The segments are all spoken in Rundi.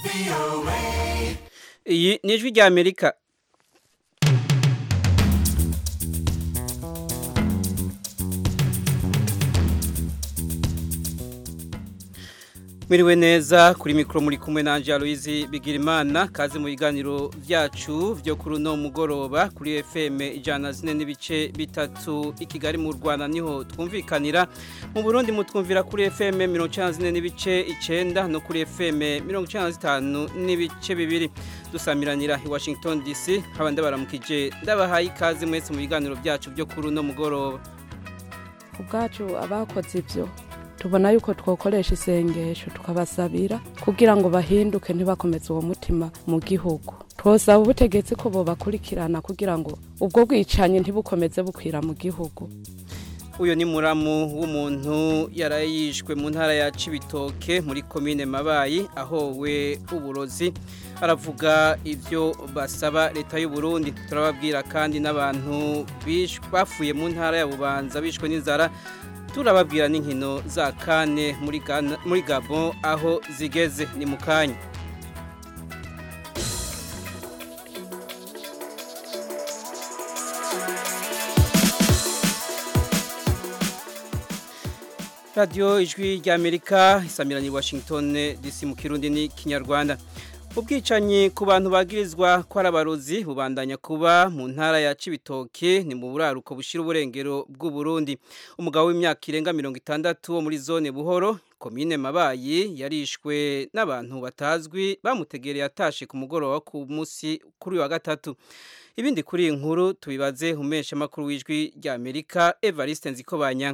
iyi ni ijwi rya amerika Mwiriwe neza kuri mikoro muri kumwe na Angela Louise Bigirimana kaze mu biganiro byacu byo kuri no mugoroba kuri FM ijana zine n'ibice bitatu i Kigali mu Rwanda niho twumvikanira mu Burundi mutwumvira kuri FM 94 n'ibice 9 no kuri FM 95 n'ibice bibiri dusamiranira i Washington DC habande baramukije ndabahaye ikaze mwese mu biganiro byacu byo kuri no mugoroba ubwacu abakoze ibyo tubona yuko twakoresha isengesho tukabasabira kugira ngo bahinduke ntibakomeze uwo mutima mu gihugu twosaba ubutegetsi ko bobakurikirana kugira ngo ubwo bwicanyi ntibukomeze bukwira mu gihugu uyu ni muramu w'umuntu yarayishwe mu ntara ya Cibitoke muri komine Mabayi aho we uburozi aravuga ibyo basaba leta y'u Burundi turababwira kandi n'abantu bafuye mu ntara ya Bubanza bishwe n'inzara turababwira n'inkino za kane muri Gabon aho zigeze ni mu kanya radiyo ijwi rya amerika isamiranye washington dc mu kirundi ni kinyarwanda ubwicanyi ku bantu bagirizwa ko ari abarozi bubandanya kuba mu ntara ya Cibitoke ni mu buraruko bushira uburengero bw'u Burundi umugabo w'imyaka irenga mirongo itandatu wo muri zone buhoro komine mabayi yarishwe n'abantu batazwi bamutegereye atashe ku mugoroba ku munsi kuri wa gatatu ibindi kuri iyi nkuru tubibaze umesha makuru w'ijwi rya Amerika Evariste Nzikobanya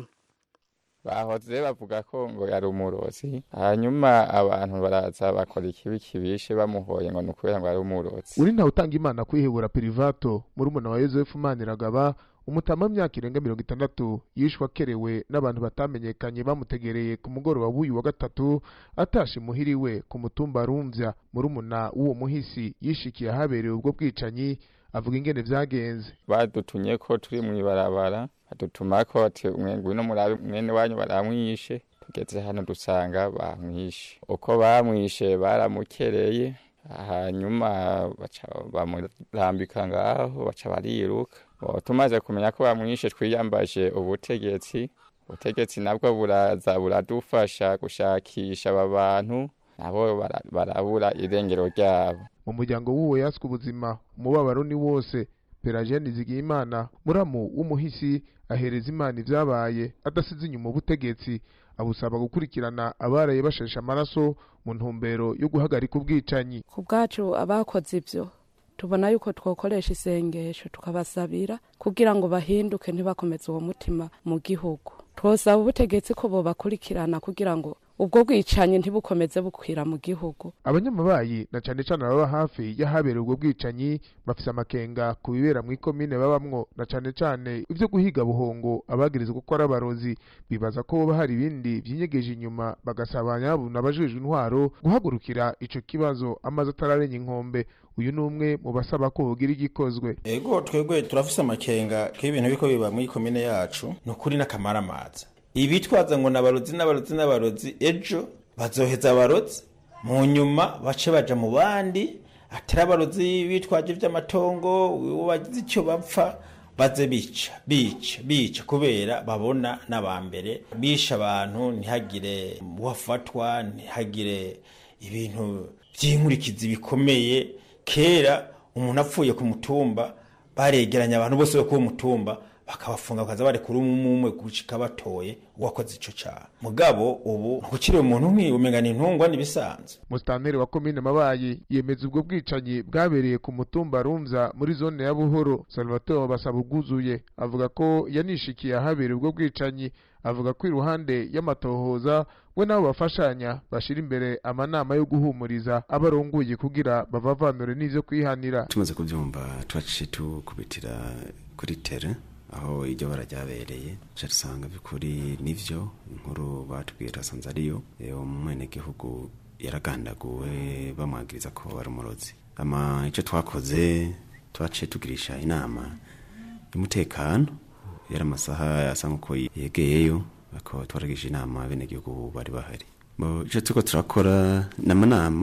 bahoze bavuga ko ngo yari umurozi hanyuma abantu baraza bakora ikibi kibishe bamuhoye ngo ni ukubera ngo ari umurozi uri ntawe utanga imana kwihebura pirivato muri umuna wa yosefu maniragaba umutama w'imyaka irenga mirongo itandatu yishwe akerewe n'abantu batamenyekanye bamutegereye ku mugoroba w'uyu wa gatatu atashe muhiriwe ku mutumba rumvya muri umuna w'uwo muhisi yishikiye ahabereye ubwo bwicanyi avuga ingene vyagenze badutumye ko turi mw'ibarabara badutuma ko ati ngwino murabe mwene wanyu baramwishe tugeze hano dusanga bamwishe uko bamwishe baramukereye hanyuma baca bamurambika ngaho baca bariruka tumaze kumenya ko bamwishe twiyambaje ubutegetsi ubutegetsi nabwo buraza buradufasha gushakisha aba bantu nabo barabura irengero ryabo mu muryango w'uwo yaswe ubuzima umubabaro ni wose perageni zigiyimana muramu w'umuhisi ahereza imana ibyabaye adasize inyuma ubutegetsi abusaba gukurikirana abaraye basheshe amaraso mu ntumbero yo guhagarika ubwicanyi ku bwacu abakoze ibyo tubona yuko twakoresha isengesho tukabasabira kugira ngo bahinduke ntibakomeze uwo mutima mu gihugu twosaba ubutegetsi ko bobakurikirana kugira ngo ubwo bwicanyi ntibukomeze bukwira mu gihugu abanyamabayi na cane cane baba hafi y'ahabereye ubwo bwicanyi bafise amakenga ku bibera mu ikomine babamwo na cane cane ivyo guhiga buhongo abagirizwa ko ari abarozi bibaza ko boba hari ibindi vyinyegeje inyuma bagasaba nyabuna abajejwe intwaro guhagurukira ico kibazo amaze atararenya inkombe uyu ni umwe mu basaba ko hogira igikozwe ego twebwe turafise amakenga k'ibintu biriko biba muri komine yacu ni ukuri n'akamaramaza ibitwaza ngo n'abarozi n'abarozi n'abarozi ejo bazoheza abarozi mu nyuma bace baja mu bandi atari abarozi bitwaje ivy'amatongo wagize icyo bapfa baze bica bica bica kubera babona n'abambere bisha abantu ntihagire uwafatwa ntihagire ibintu vy'inkurikizi bikomeye kera umuntu apfuye ku mutumba baregeranya abantu bose bo ku mutumba bakabafunga bakaza barekura umwe umwe gushika batoye uwakoze ico caha mugabo ubu ntukiri umuntu nk'iyo umenga ni intungwa n'ibisanzwe musitanteri wa komine mabayi yemeza ubwo bwicanyi bwabereye ku mutumba rumvya muri zone ya buhoro salvatore basaba ubwuzuye avuga ko yanishikiye ahabereye ubwo bwicanyi avuga ko iruhande y'amatohoza we nabo bafashanya bashira imbere amanama yo guhumuriza abarongoye kugira bavavanure n'ivyo kwihanira tumaze kuvyumva twaciye tukubitira kuri tere aho iryo bara ryabereye duca dusanga by'ukuri nivyo inkuru batubwiye twasanze ariyo umwenegihugu yaragandaguwe bamwagiriza ko ari umurozi ama icyo twakoze twaciye tugirisha inama y'umutekano yari amasaha asa nk'uko yegeyeyo ariko twaragisha inama abenegihugu bari bahari icyo turiko turakora ni amanama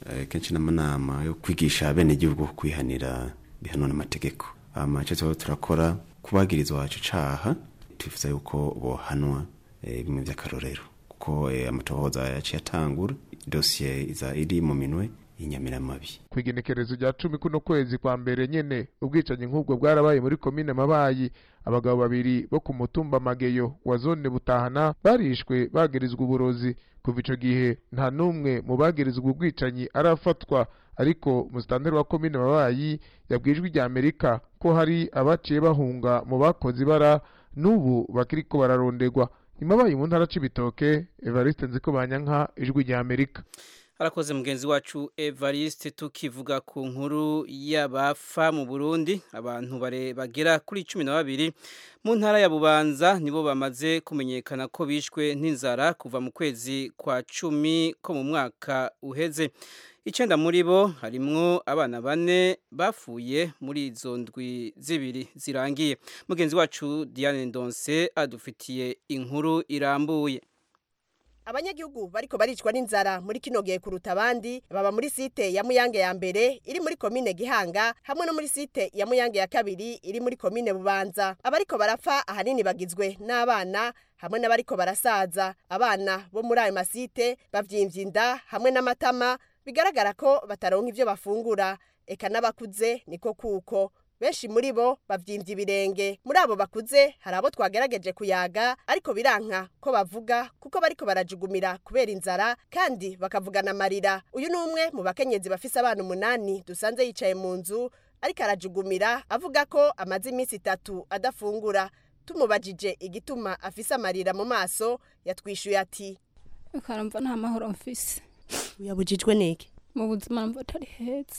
eh, kenshi n'amanama yo kwigisha abenegihugu kwihanira bihanwa n'amategeko hama ico tuba turakora kubagirizwa wacu caha twifuza yuko bohanwa eh, bimwe vy'akarorero kuko eh, amatohoza yaciye atangura dosiye iza iri mu minwe y'inyamiramabi kwigenekerezo rya cumi kuno kwezi kwa mbere nyene ubwicanyi nk'ubwo bwarabaye muri komine mabayi abagabo babiri bo ku mutumba mageyo wa zone butahana barishwe bagirizwa uburozi kuva ico gihe nta n'umwe mu bagirizwa ubwicanyi arafatwa ariko musitanteri wa komine mabayi yabwijwe rya amerika ko hari abaciye bahunga mu bakoze ibara n'ubu bakiriko bararondegwa imabayi mu ntara c'ibitoke evariste nziko banyanka ijwi rya amerika arakoze mugenzi wacu evariste tukivuga ku nkuru y'abafa mu burundi abantu bare bagera kuri cumi na babiri mu ntara ya bubanza nibo bamaze kumenyekana ko bishwe n'inzara kuva mu kwezi kwa cumi ko mu mwaka uheze icyenda muri bo harimwo abana bane bapfuye muri izo ndwi zibiri zirangiye mugenzi wacu diane ndonse adufitiye inkuru irambuye abanyagihugu bariko baricwa n'inzara muri kino gihe kuruta abandi baba muri site ya muyange ya mbere iri muri komine gihanga hamwe no muri site ya muyange ya kabiri iri muri komine bubanza abariko barapfa ahanini bagizwe n'abana hamwe n'abariko barasaza abana bo muri ayo masite bavyimvye inda hamwe n'amatama bigaragara ko bataronka ivyo bafungura eka n'abakuze niko kuko benshi muri bo bavyimvye ibirenge muri abo bakuze hari abo twagerageje kuyaga ariko biranka ko bavuga kuko bariko barajugumira kubera inzara kandi bakavugana amarira uyu ni umwe mu bakenyezi bafise abana umunani dusanze yicaye mu nzu ariko arajugumira avuga ko amaze iminsi itatu adafungura tumubajije igituma afise amarira mu maso yatwishuye ati ukaramva nta mahoro mfise uyabujijwe niki mu buzima mva atari heza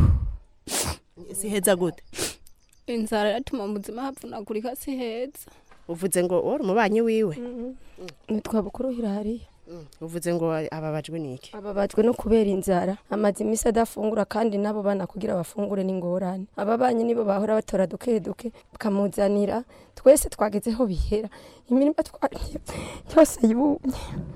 si heza gute inzara iratuma mu buzima havunagurika si heza uvuze ngo wari umubanyi wiwe nitwa bukuru hirariya uvuze ngo ababajwe niki ababajwe no kubera inzara amaze iminsi adafungura kandi nabo bana kugira bafungure n'ingorane ababanyi nibo bahora batora duke duke bakamuzanira twese twagezeho bihera imirima twariye yose yumye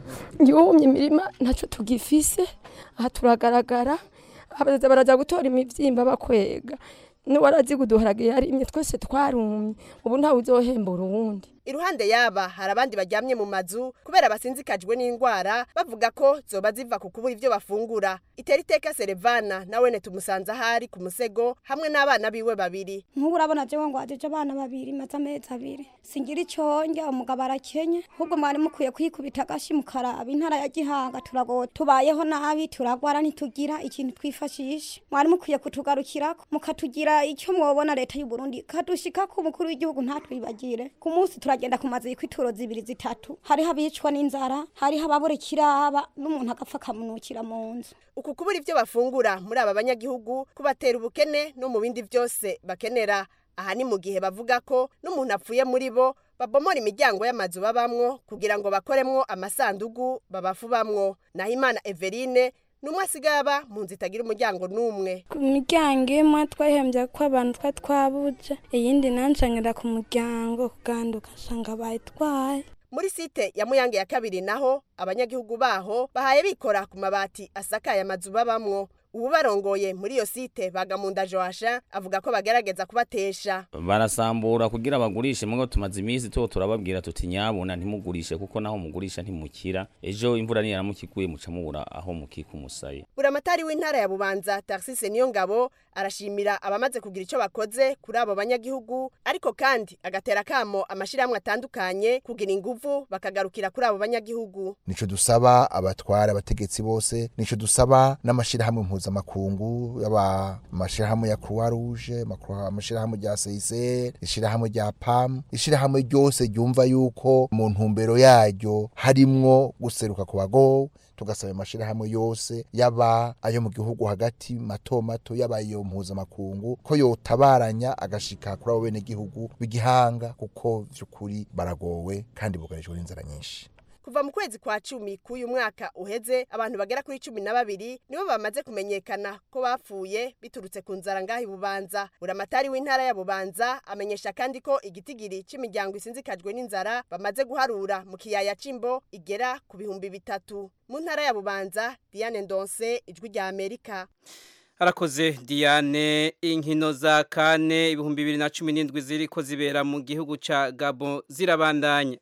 yumye imirima ntacyo tugifise aha turagaragara abaza baraza gutora imivyimba bakwega n'uwarazi guduharage yarimye twese twarumye ubu ntawe uzohembura uwundi iruhande yaba hari abandi baryamye mu mazu kubera basinzikajwe n'indwara bavuga ko zoba ziva ku kubura ivyo bafungura itera iteka serevana nawene tumusanze ahari ku musego hamwe n'abana biwe babiri nk'ubu urabona jewe ngo wajeje abana babiri maze amezi abiri singira ico ndya umugabo arakenye ahubwo mwari mukwiye kwikubita agashi mukaraba intara ya gihanga turagowe tubayeho nabi turagwara ntitugira ikintu twifashisha mwari mukwiye kutugarukirako mukatugira icyo mwobona leta y'u Burundi kadushikako umukuru w'igihugu ntatwibagire ku munsi turagenda ku mazu y'ituro zibiri zitatu hariho abicwa n'inzara hariho ababura ikiraba n'umuntu agapfa akamunukira mu nzu uku kubura ivyo bafungura muri aba banyagihugu kubatera ubukene no mu bindi vyose bakenera aha ni mu gihe bavuga ko n'umuntu apfuye muri bo babomora imiryango y'amazu babamwo kugira ngo bakoremwo amasandugu babafubamwo naho imana everine numwe asigaye aba mu nzu itagira umuryango n'umwe ku miryango imwe twahembye ko abantu twa twabuje iyindi nanshanyira ku muryango kuganduka nsanga bayitwaye muri site ya muyange ya kabiri naho abanyagihugu baho bahaye bikora ku mabati asakaye amazu babamwo ubu barongoye muri iyo site bagamunda joasha avuga ko bagerageza kubatesha barasambura kugira bagurishe mwe tumaze iminsi to turababwira tuti nyabuna ntimugurishe kuko naho mugurisha ntimukira ejo imvura niyaramukiguye muca mubura aho mukika umusayi buramatari w'intara ya bubanza taxise niyo ngabo arashimira abamaze kugira icyo bakoze kuri abo banyagihugu ariko kandi agatera kamo amashirahamwe atandukanye kugira inguvu bakagarukira kuri abo banyagihugu nico dusaba abatwara abategetsi bose nico dusaba n'amashirahamwe mpuzamakungu yaba amashirahamwe ya Croix Rouge amashirahamwe rya CICR ishirahamwe rya PAM ishirahamwe ryose ryumva yuko mu ntumbero yaryo harimwo guseruka ku bagowe tugasaba amashirahamwe yose yaba ayo mu gihugu hagati mato mato yaba iyo mpuzamakungu ko yotabaranya agashika kuri abo bene gihugu b'igihanga kuko vy'ukuri baragowe kandi bugarijwe n'inzara nyinshi kuva mu kwezi kwa cumi k'uyu mwaka uheze abantu bagera kuri cumi na babiri nibo bamaze kumenyekana ko bapfuye biturutse ku nzara ngaho ibubanza buramatari w'intara ya bubanza amenyesha kandi ko igitigiri cy'imiryango isinzikajwe n'inzara bamaze guharura mu kiyaya c'imbo igera ku bihumbi bitatu mu ntara ya bubanza diane ndonse ijwi rya amerika Harakoze Diane inkino za kane ibihumbi bibiri na cumi n'indwi ziriko zibera mu gihugu ca Gabon zirabandanya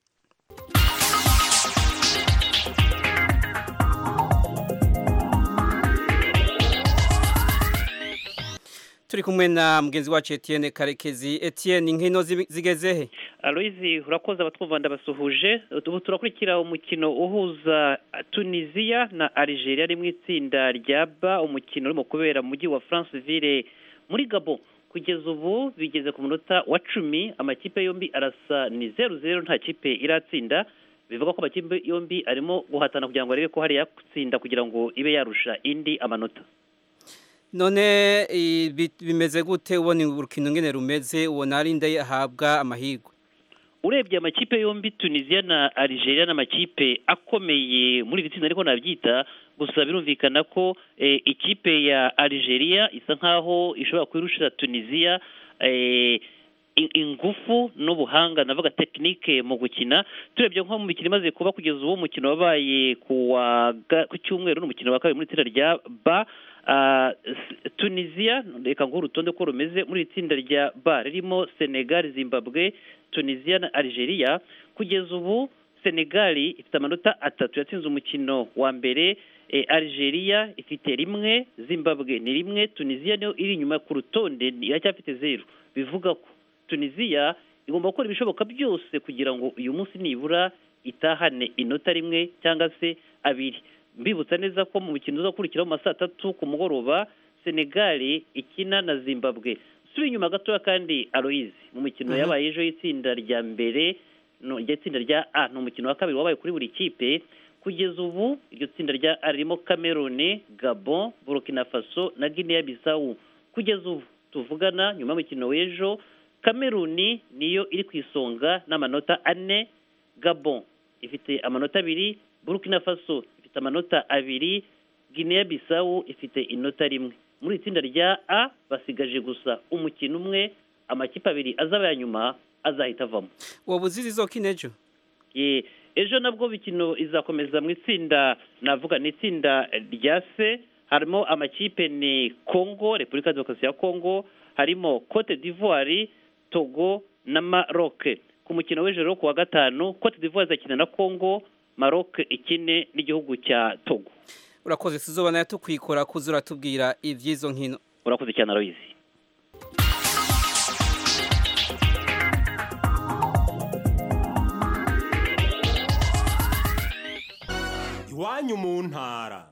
turi kumwe na mugenzi wacu Etienne Karekezi Etienne inkino zi- zigezehe Aloizi urakoze abatwumva ndabasuhuje ubu turakurikira umukino uhuza Tunisia na Algeria ari mu itsinda rya ba umukino urimo kubera mu mujyi wa Franceville muri Gabon kugeza ubu bigeze ku munota wa cumi amakipe yombi arasa ni zeru zeru nta kipe iratsinda bivuga ko amakipe yombi arimo guhatana kugira ngo arebe ko hari yatsinda kugira ngo ibe yarusha indi amanota none i- bi- bimeze gute ubona urukino ngene rumeze ubona ari nde ahabwa amahirwe urebye amakipe yombi tunisiya na algeria ni amakipe akomeye muri iri tsinda ariko nabyita gusa birumvikana ko eh, ikipe ya algeria isa nkaho ishobora kwirushira tunisiya eh, in- ingufu n'ubuhanga navuga tekinike mu gukina turebye nko mu mikino imaze kuba kugeza ubu umukino wabaye ku wa ga- ku cyumweru n'umukino wa kabiri muri itsinda rya ba Ah, S- tunisia reka nguhe urutonde ko rumeze muri iri tsinda rya ba ririmo senegal zimbabwe tunisia na algeria kugeza ubu senegal ifite amanota atatu yatsinze umukino wa mbere eh, algeria ifite rimwe zimbabwe ni rimwe tunisia niyo iri inyuma ku rutonde iracyafite zeru bivuga ko tunisia igomba gukora ibishoboka byose kugira ngo uyu munsi nibura itahane inota rimwe cyangwa se abiri mbibutsa neza ko mu mukino uzakurikiraho mu ma saa tatu ku mugoroba senegali ikina na zimbabwe subi inyuma gatoya kandi aloyizi mu mikino Mhm. yabaye ejo y'itsinda rya mbere no iryo tsinda rya a ni umukino wa kabiri wabaye kuri buri kipe kugeza ubu iryo tsinda rya a ririmo cameroon gabon burkina faso na guinea bissau kugeza ubu tuvugana nyuma y'umukino w'ejo cameroon niyo iri ku isonga n'amanota ane gabon ifite amanota abiri burkina faso ifite amanota abiri guinea bissau ifite inota rimwe muri iri tsinda rya a basigaje gusa umukino umwe amakipe abiri azaba ya nyuma azahita avamo wowe uzi izokina ejo Ye, ejo nabwo bikino izakomeza mu itsinda navuga ni itsinda rya se harimo amakipe ni congo repubulika ya demokarasi ya congo harimo cote d'ivoire togo na maroc ku mukino w'ejo rero ku wa gatanu cote d'ivoire izakina na congo maroc ikine n'igihugu cya togo urakoze tuzobana yatukwikora kuza uratubwira iby'izo nkino urakoze cyane aloyizi iwanyu mu ntara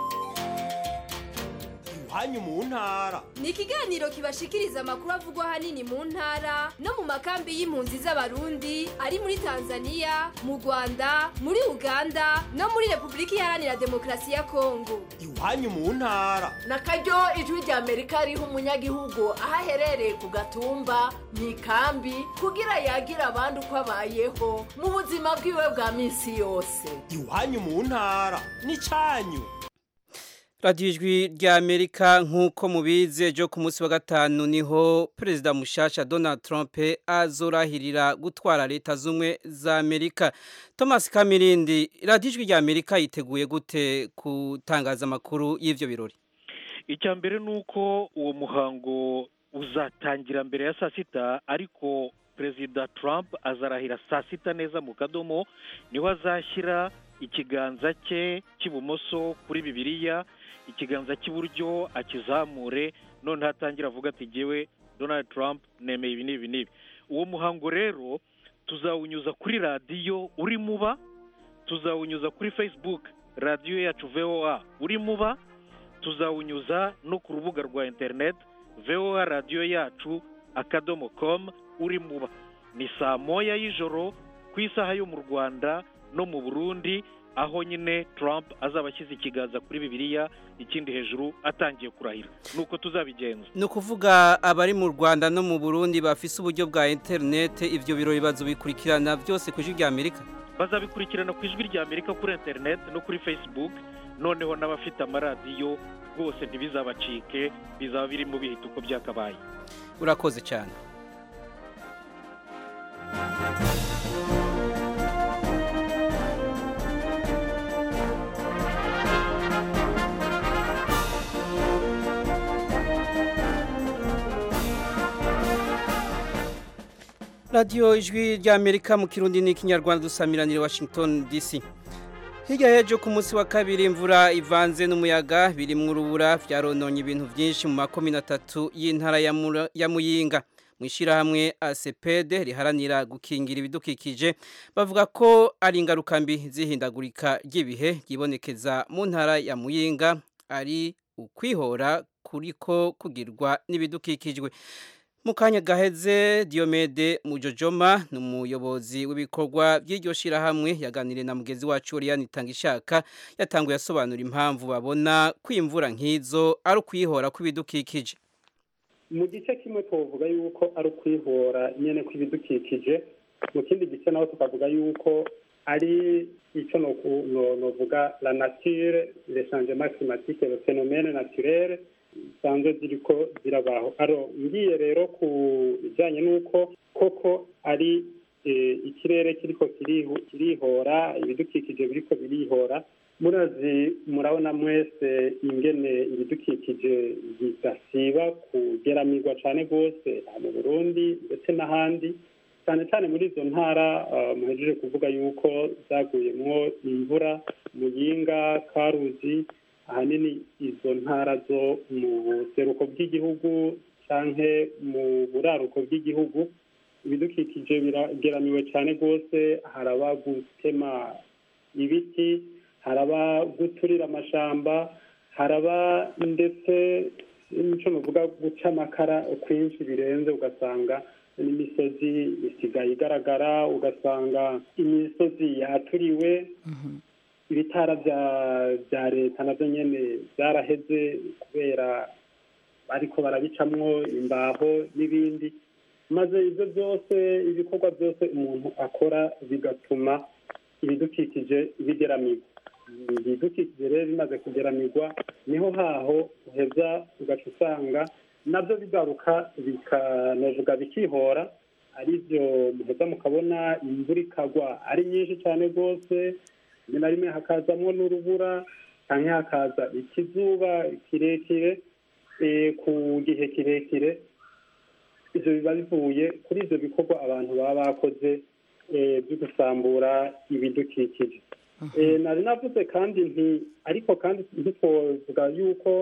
iwanyu mu ntara ni ikiganiro kibashikiriza amakuru avugwa ahanini mu ntara no mu makambi y'impunzi z'abarundi ari muri tanzania mu rwanda muri uganda no muri repubulika iharanira demokarasi ya kongo iwanyu mu ntara na karyo ijwi rya amerika riha umunyagihugu aho aherereye ku gatumba mu ikambi kugira yagira abandi uko abayeho mu buzima bwiwe bwa minsi yose iwanyu mu ntara n'icyanyu radiyo ijwi rya amerika nk'uko mubizi ejo ku munsi wa gatanu niho perezida mushasha donald trump azorahirira gutwara leta z'ubumwe za amerika thomas kamirindi radiyo ijwi rya amerika yiteguye gute gutangaza amakuru y'ibyo birori icya mbere ni uko uwo muhango uzatangira mbere ya saa sita ariko perezida trump azarahira saa sita neza mu kadomo niho azashyira ikiganza cye cy'ibumoso kuri bibiliya ikiganza cy'iburyo akizamure none hatangira avuga ati ngewe donald trump nemeye ibi n'ibi n'ibi uwo muhango rero tuzawunyuza kuri radiyo uri muba tuzawunyuza kuri facebook radiyo yacu voa uri muba tuzawunyuza no ku rubuga rwa interineti voa radiyo yacu akadomo komu uri muba ni saa moya y'ijoro ku isaha yo mu rwanda no mu burundi aho nyine Trump azaba ashyize ikiganza kuri bibiliya ikindi hejuru atangiye kurahira nuko tuzabigenza ni ukuvuga abari mu rwanda no mu burundi bafise uburyo bwa interinete ibyo birori bazobikurikirana byose ku ijwi rya amerika bazabikurikirana ku ijwi rya amerika kuri interineti no kuri facebook noneho n'abafite amaradiyo rwose ntibizabacike bizaba birimo bihita uko byakabaye urakoze cyane radiyo ijwi ry'amerika mu kirundi n'ikinyarwanda dusamiranire washington dc hirya y'ejo ku munsi wa kabiri imvura ivanze n'umuyaga birimwo urubura byarononye ibintu byinshi mu makomine atatu y'intara ya muyinga mu ishyirahamwe ACPD riharanira gukingira ibidukikije bavuga ko ari ingaruka mbi zihindagurika ry'ibihe ryibonekeza mu ntara ya muyinga ari ukwihora kuriko kugirwa n'ibidukikijwe mu kanya gaheze Diomede Mujojoma ni umuyobozi w'ibikorwa by'iryo shyirahamwe yaganiriye na mugenzi wacu Oriane Tangishaka yatanguye asobanura impamvu babona ko imvura nk'izo ari ukwihora kw'ibidukikije mu gice kimwe tuvuga yuko ari ukwihora nyine kw'ibidukikije mu kindi gice naho tukavuga yuko ari icyo novuga la nature le changement climatique le phénomène naturel zisanzwe ziriko zirabaho aro ngiye rero ku bijyanye n'uko koko ari ikirere kiriko kirihora ibidukikije biriko birihora murazi murabona mwese ingene ibidukikije bidasiba kugeramirwa cyane rwose mu burundi ndetse n'ahandi cyane cyane muri izo ntara muhejeje kuvuga yuko zaguyemwo imvura muyinga karuzi ahanini izo ntara zo mu buseruko bw'igihugu cyangwa mu buraruko bw'igihugu ibidukikije birageramiwe cyane rwose haraba gutema ibiti haraba guturira amashamba haraba ndetse n'icyo nuvuga guca amakara kwinshi birenze ugasanga n'imisozi isigaye igaragara ugasanga imisozi yaturiwe ibitara bya leta nabyo nyine byaraheze kubera ariko barabicamwo imbaho n'ibindi maze ibyo byose ibikorwa byose umuntu akora bigatuma ibidukikije bigeramirwa ibidukikije rero bimaze kugeramirwa niho haho uheza ugaca usanga nabyo bigaruka bikanavuga bikihora ari byo muheza mukabona imvura ikagwa ari nyinshi cyane rwose rimwe na rimwe hakazamo n'urubura cyangwa hakaza ikizuba kirekire ku gihe kirekire ibyo biba bivuye kuri ibyo bikorwa abantu baba bakoze byo gusambura ibidukikije nari navuze kandi nti ariko kandi ntitwovuga yuko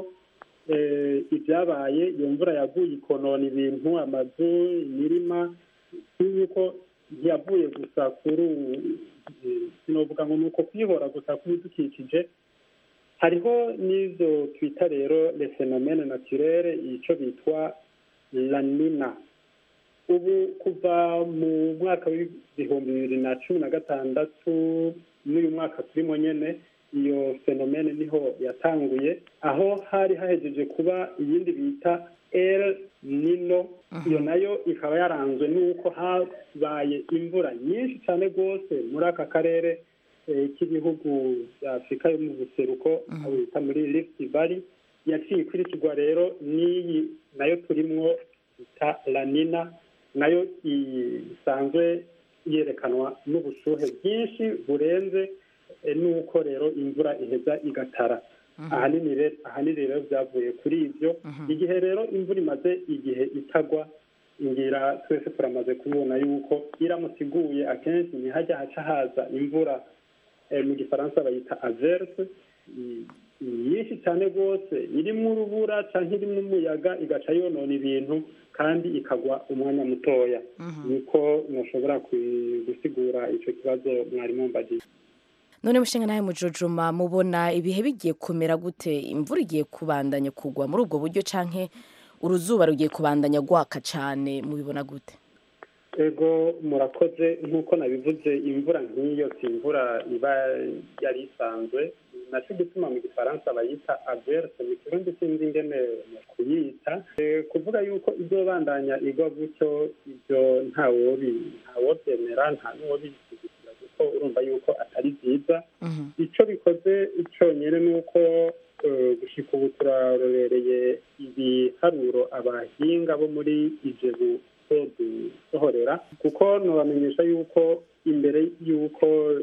ibyabaye iyo mvura yaguye ikonona ibintu amazu imirima yuko ntiyavuye gusa kuri sinovuga ngo ni uko kwihora gusa kw'ibidukikije hariho n'ibyo twita rero le phénomène naturere icyo bitwa lanina ubu kuva mu mwaka w'ibihumbi bibiri na cumi na gatandatu n'uyu mwaka turimo nyine iyo fenomene niho yatanguye aho hari hahejeje kuba iyindi bita el nino iyo nayo ikaba yaranzwe n'uko habaye imvura nyinshi cyane rwose muri aka karere k'ibihugu bya afurika yo mu buseruko aho bita muri lift valley yaciye ikurikirwa rero n'iyi nayo turimwo bita lanina nayo isanzwe yerekanwa n'ubushuhe bwinshi burenze n'uko rero imvura iheza igatara ahanini rero byavuye kuri ibyo igihe rero imvura imaze igihe itagwa ngira twese turamaze kubibona yuko iramutse iguye akenshi ntihajya haca haza imvura mu gifaransa bayita averse nyinshi cyane rwose irimo urubura cyangwa irimo umuyaga igaca yonona ibintu kandi ikagwa umwanya mutoya niko ntushobora gusigura icyo kibazo mwarimu mbagiye none mushinga nawe mujojoma mubona ibihe bigiye kumera gute imvura igiye kubandanya kugwa muri ubwo buryo canke uruzuba rugiye kubandanya gwaka cyane mubibona gute ego murakoze nk'uko nabivuze imvura nk'iyo si imvura iba yari isanzwe nacyo gituma mu gifaransa bayita averse mu kirundi sinzi ingene mu kuyita kuvuga yuko izobandanya igwa gutyo ibyo ntawobyemera nta n'uwobishyigikira kuko urumva yuko atari byiza icyo bikoze cyonyine ni uko eh, gushika ubu turarorereye ibiharuro abahinga bo muri ijebu dusohorera kuko nubamenyesha yuko imbere y'uko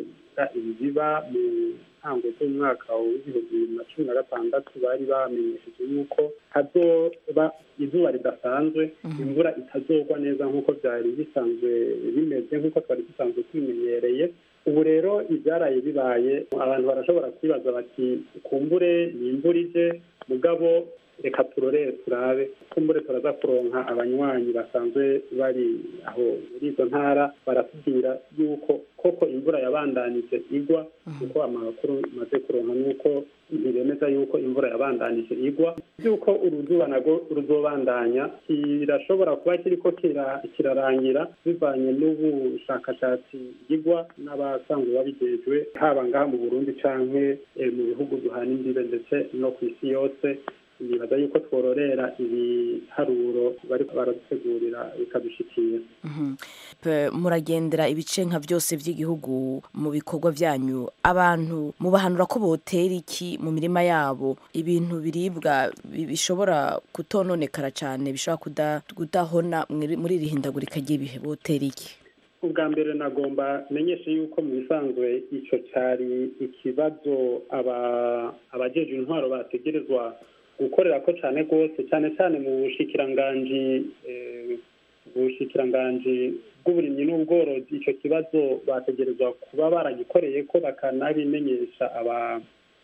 ibi biba mu ntango z'umwaka w'ibihumbi bibiri na cumi na gatandatu bari bamenyesheje yuko hazoba izuba ridasanzwe imvura itazogwa neza nk'uko byari bisanzwe bimeze nk'uko twari dusanzwe tubimenyereye ubu rero ibyaraye bibaye abantu barashobora kwibaza bati kumbure ni imvura ije mugabo reka turorere turabe kumbure turaza kuronka abanywanyi basanzwe bari aho muri izo ntara baratubwira yuko koko imvura yabandanije igwa kuko amakuru maze kuronka nuko ntibemeza yuko imvura yabandanije igwa yuko uruzuba nago ruzobandanya kirashobora kuba kiriko kira- kirarangira bivanye n'ubushakashatsi bwigwa n'abasanzwe babijejwe haba ngaha mu burundi canke eh, mu bihugu duhana imbibe ndetse no ku isi yose nibaza yuko twororera ibiharuro bariko baradutegurira bikadushikira Mhm. Pe- muragendera ibice nka byose by'igihugu mu bikorwa byanyu abantu mubahanura ko botera iki mu mirima yabo ibintu biribwa bi- bishobora kutononekara cyane bishobora kuda- kudahona muri muri iri hindagurika ry'ibihe botera iki ubwa mbere nagomba menyeshe yuko mu bisanzwe icyo cyari ikibazo aba- abajeje intwaro bategerezwa gukorera ko cyane rwose cyane cyane mu bushikiranganji eh, bushikiranganji bw'uburimyi n'ubworozi icyo kibazo bategerezwa kuba baragikoreye ko bakanabimenyesha aba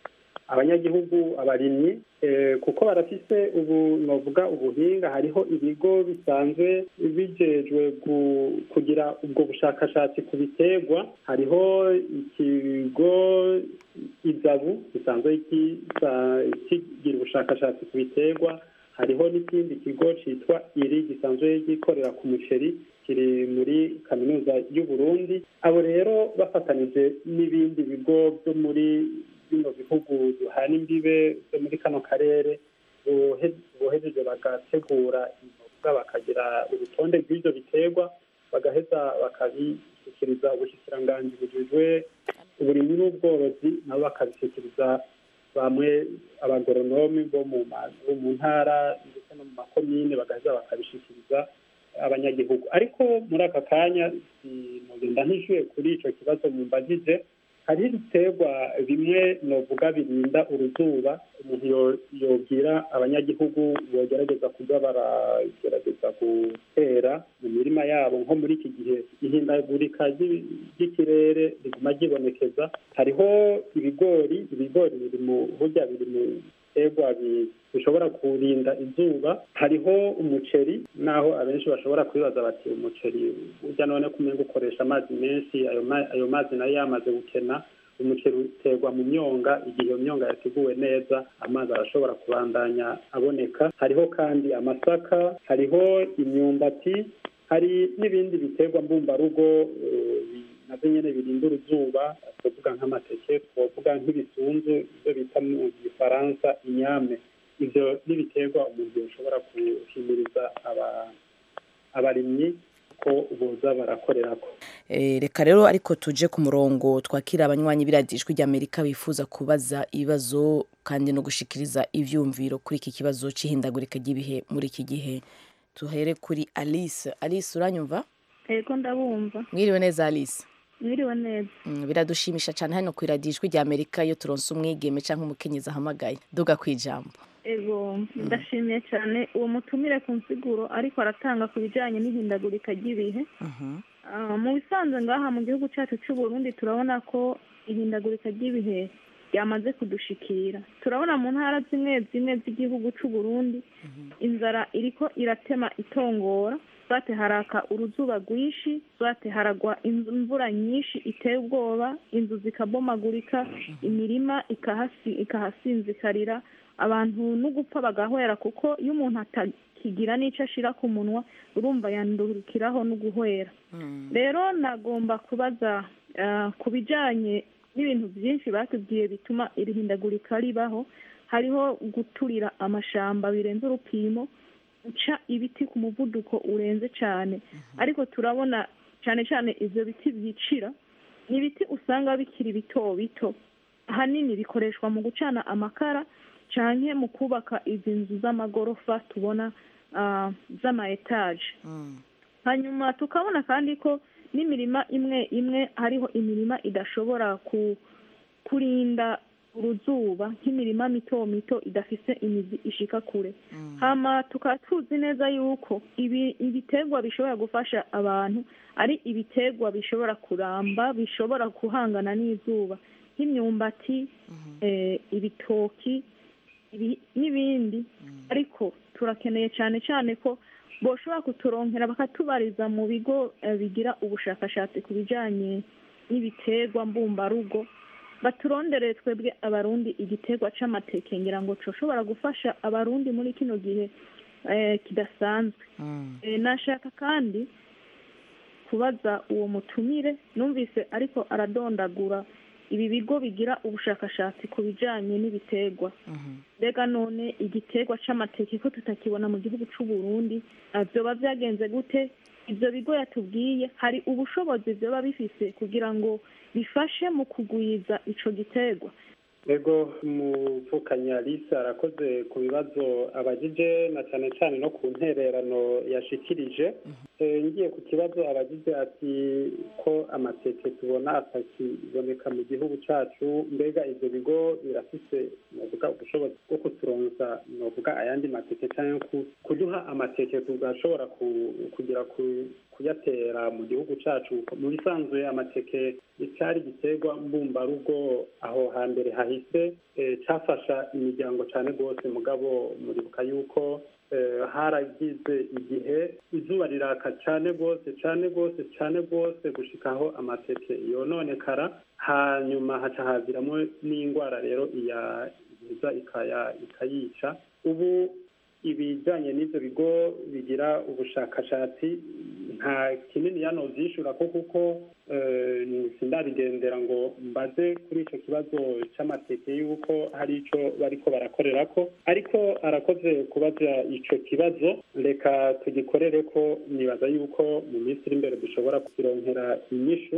abanyagihugu abarimyi eh, kuko barafise ubu novuga ubuhinga hariho ibigo bisanzwe bijejwe gu- kugira ubwo bushakashatsi ku biterwa hariho ikigo izabu gisanzwe gisa- kigira ubushakashatsi ku biterwa hariho n'ikindi kigo cyitwa iri gisanzwe gikorera ku muceri kiri muri kaminuza y'u Burundi abo rero bafatanije n'ibindi bigo byo muri bino bihugu duhana imbibe byo muri kano karere bohe- bohejeje bagategura imboga bakagira urutonde rw'ibyo biterwa bagaheza bakabishyikiriza ubushikiranganji bujejwe uburimyi n'ubworozi nabo bakabishyikiriza bamwe abagoronomi bo mu ma- bo mu ntara ndetse no mu makomine bagaheza bakabishyikiriza abanyagihugu ariko muri aka kanya sinogenda ntishyuye kuri icyo kibazo mumbajije hariho ibiterwa bimwe novuga birinda uruzuba umuntu yo- yobwira abanyagihugu bogerageza kuba baragerageza gutera mu mirima yabo nko muri iki gihe ihindagurika ry'i- ry'ikirere riguma ryibonekeza hariho ibigori ibigori biri mu burya biri mu biterwa bi- bishobora kurinda izuba hariho umuceri naho abenshi bashobora kwibaza bati umuceri burya none kumenga ukoresha amazi menshi ayo ma- ayo mazi nayo yamaze gukena umuceri uterwa mu myonga igihe iyo myonga yateguwe neza amazi arashobora kubandanya aboneka hariho kandi amasaka hariho imyumbati hari n'ibindi biterwa mbumbarugo eh, bi- navyo nyene birinda uruzuba twovuga nk'amateke twovuga nk'ibisunzu ibyo bita mu gifaransa inyame ivyo n'ibiterwa umuntu yoshobora guhimiriza aba- abarimyi ko boza barakorerako Eh, reka rero ariko tuje ku murongo twakira abanywanyi b'iradiyo ijwi ry'amerika bifuza kubaza ibibazo kandi no gushikiriza ivyumviro kuri iki kibazo c'ihindagurika ry'ibihe muri iki gihe tuhere kuri alice alice uranyumva Ego ndabumva mwiriwe neza alice mwiriwe neza Mm, biradushimisha cyane hano ku iradiyo ijwi ry'amerika iyo turonse umwigeme cyangwa umukenyezi ahamagaye duga ku ijambo ego ndashimiye cyane uwo mutumire ku nsiguro ariko aratanga ku bijyanye n'ihindagurika ry'ibihe Ah, mu bisanzwe ngaha mu gihugu cyacu cy'u Burundi turabona ko ihindagurika ry'ibihe ryamaze kudushikira turabona mu ntara zimwe zimwe z'igihugu cy'u Burundi inzara iriko iratema itongora zwate haraka uruzuba rwinshi zwate haragwa inzu- imvura nyinshi iteye ubwoba inzu zikabomagurika imirima ikahasi- ikahasinzikarira abantu no gupfa bagahwera kuko iyo umuntu atakigira n'icyo ashira ku munwa urumva yandurukiraho no guhwera rero nagomba kubaza ah, ku bijyanye n'ibintu byinshi batubwiye bituma iri hindagurika ribaho hariho guturira amashamba birenze urupimo guca ibiti ku muvuduko urenze cyane ariko turabona cyane cyane ibyo biti byicira ni ibiti usanga bikiri bito bito ahanini bikoreshwa mu gucana amakara canke mu kubaka izi nzu z'amagorofa tubona ah, z'ama etaje hanyuma tukabona kandi ko n'imirima imwe imwe hariho imirima idashobora ku kurinda uruzuba nk'imirima mito mito idafise imizi ishika kure hama tukaba tuzi neza yuko ibi ibiterwa bishobora gufasha abantu ari ibiterwa bishobora kuramba bishobora guhangana n'izuba nk'imyumbati eh, ibitoki ibi- n'ibindi ariko turakeneye cyane cyane ko boshobora kuturonkera bakatubariza mu bigo eh, bigira ubushakashatsi ku bijyanye n'ibiterwa mbumbarugo baturondere twebwe abarundi igiterwa c'amateke ngira ngo coshobora gufasha abarundi muri kino gihe eh, kidasanzwe Eh, nashaka kandi kubaza uwo mutumire numvise ariko aradondagura ibi bigo bigira ubushakashatsi ku bijanye n'ibiterwa mbega none igiterwa c'amateke ko tutakibona mu gihugu c'u Burundi ah, vyoba vyagenze gute ivyo bigo yatubwiye hari ubushobozi vyoba bifise kugira ngo bifashe mu kugwiza ico giterwa ego muvukanya lisa arakoze ku bibazo abagije na cyane cyane no ku ntererano yashikirije Eh, ngiye ku kibazo abagize ati ko amateke tubona atakiboneka mu gihugu cyacu mbega ibyo bigo birafise novuga ubushobozi bwo kuturonsa novuga ayandi mateke cyangwa ku- kuduha amateke tugashobora ku- kugira ku- kuyatera mu gihugu cyacu mu bisanzwe amateke icyari giterwa mbumbarugo aho hambere hahise eh, cyafasha imiryango cyane rwose mugabo muribuka yuko eh, haragize igihe izuba riraka cyane rwose cyane rwose cyane rwose gushikaho amateke yononekara hanyuma haca haziramo n'indwara rero iya iza ikaya ikayica ubu ibijyanye n'ibyo bigo bigira ubushakashatsi nta kinini yano byishura ko kuko eh, sindabigendera ngo mbaze kuri icyo kibazo cy'amateke y'uko hari icyo bariko barakorera ko ariko arakoze kubaza icyo kibazo reka tugikorere ko nibaza yuko mu minsi iri imbere dushobora kukironkera inyishu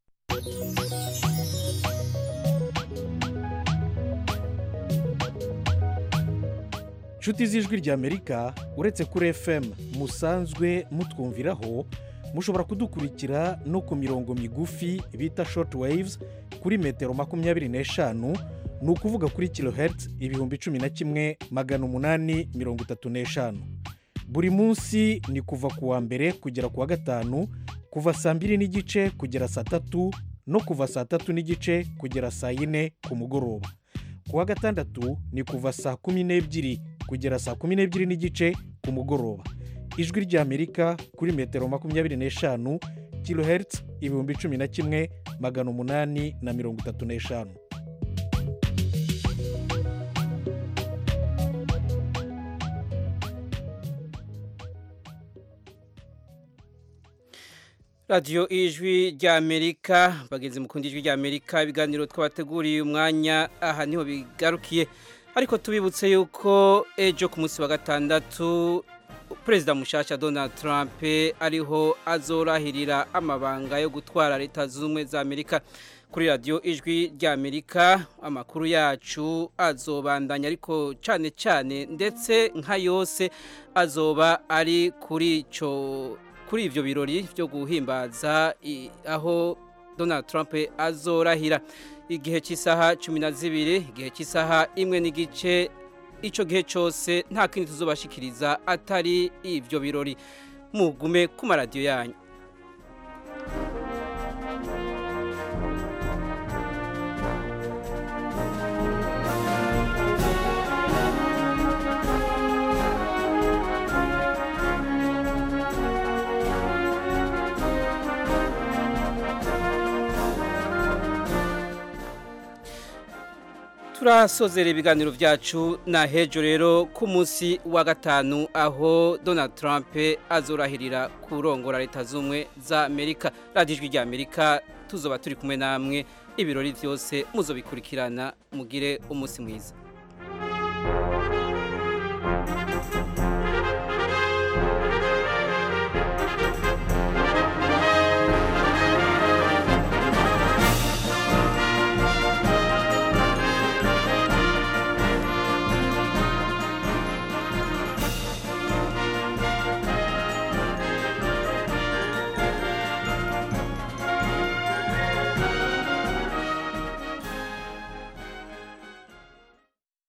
nshuti z'ijwi ry'amerika uretse kuri fm musanzwe mutwumviraho mushobora kudukurikira no ku mirongo migufi bita short waves kuri metero makumyabiri n'eshanu ni ukuvuga kuri kilohertz ibihumbi cumi na kimwe magana umunani mirongo itatu n'eshanu buri munsi ni kuva ku wa mbere kugera ku wa gatanu kuva saa mbiri n'igice kugera saa tatu no kuva saa tatu n'igice kugera saa yine ku mugoroba ku wa gatandatu ni kuva saa kumi n'ebyiri kugera saa kumi n'ebyiri n'igice ku mugoroba ijwi ry'amerika kuri metero makumyabiri n'eshanu kilohertz ibihumbi cumi na kimwe magana umunani na mirongo itatu n'eshanu radiyo ijwi ry'amerika bageze mu kundi ijwi ry'amerika ibiganiro twabateguriye umwanya aha niho bigarukiye ariko tubibutse yuko ejo ku munsi wa gatandatu perezida mushasha donald trump ariho azorahirira amabanga yo gutwara leta zunze ubumwe za amerika kuri radiyo ijwi ry'amerika amakuru yacu azobandanya ariko cyane cyane ndetse nka yose azoba ari kuri icyo kuri ibyo birori byo guhimbaza i- aho donald trump azorahira igihe cy'isaha cumi na zibiri igihe cy'isaha imwe n'igice icyo gihe cyose nta kindi tuzobashikiriza atari ibyo birori mugume ku maradiyo yanyu turasozera ibiganiro byacu na hejo rero ku munsi wa gatanu aho donald trump azorahirira kurongora leta z'ubumwe za amerika radiyo ijwi rya amerika tuzoba turi kumwe namwe ibirori byose muzobikurikirana mugire umunsi mwiza